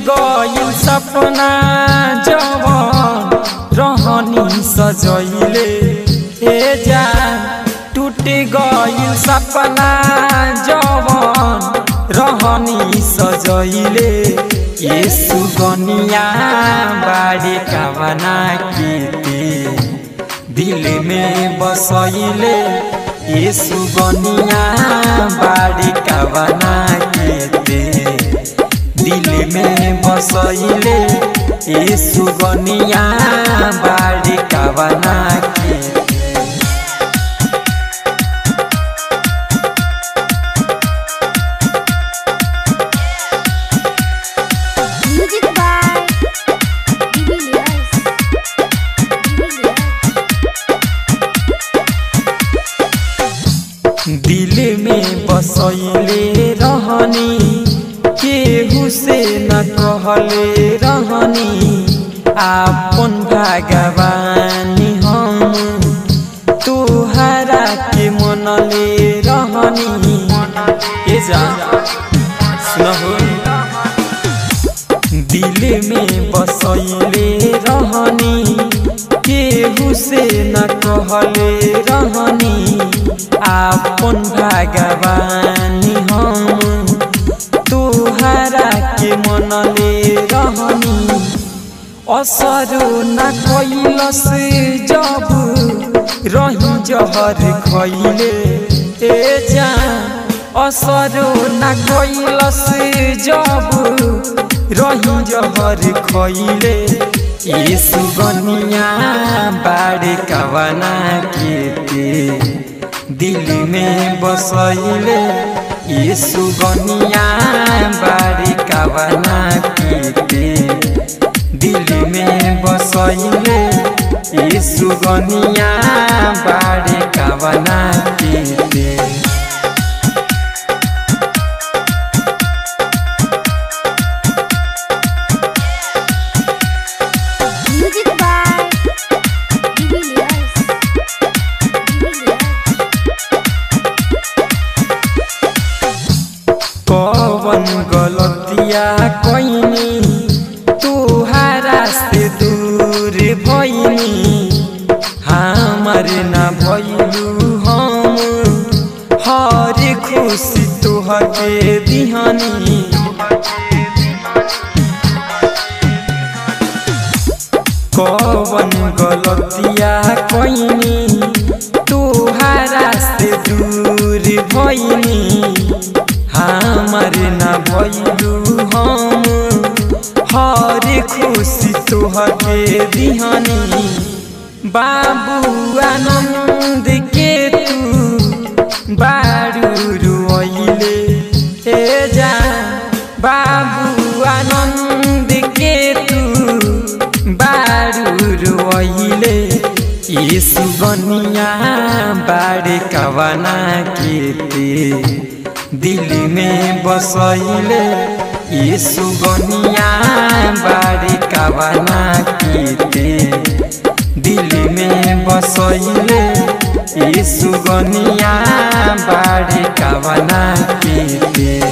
गइल सपना जवन रहनी सजैले ए जान टूट गइल सपना जवन रहनी सजैले ये सुगनिया बाड़ी कामना के दिल में बसैले ये सुगनिया बाड़ी कामना के दिल में बसैले ये सुगनिया बाड़ी कामना के Music by Julius. दिल में बसैले रहनी केहू से न कहले रहनी आपन भगवानी हम तोहरा के मनले रहनी ए जा सुनहो दिल में बसैले रहनी केहू से न कहले रहनी आपन भगवानी हम तोहरा के मनले रहनी असरो न कैलस जब रही जहर खैले ए जान असरो न कैलस जब रही जहर खैले ये सुगनिया बाड़े कवना के ते दिल में बसैले ये सुगनिया बाड़ी कवना के ते दिल में बसैले ये सुगनिया बाड़ी कवना के ते Music by Julius. कवन गलतिया कैनी तुहारा से दूर भैनी हमार न भैलू हम हर खुशी तुहके दिहनी कवन गलतिया कैनी तुहारा से दूर भैनी हमार न भैलू हम हर खुशी तुहके दिहनी बाबू आनंद के तू बारू रुइले ए जा बाबू आनंद के तू बारू रुइले ये सुगनिया बाड़े कवना के ते दिल में बसैले ये सुगनिया बाड़ी कवना के ते दिल में बसैले ये सुगनिया बाड़ी कवना के ते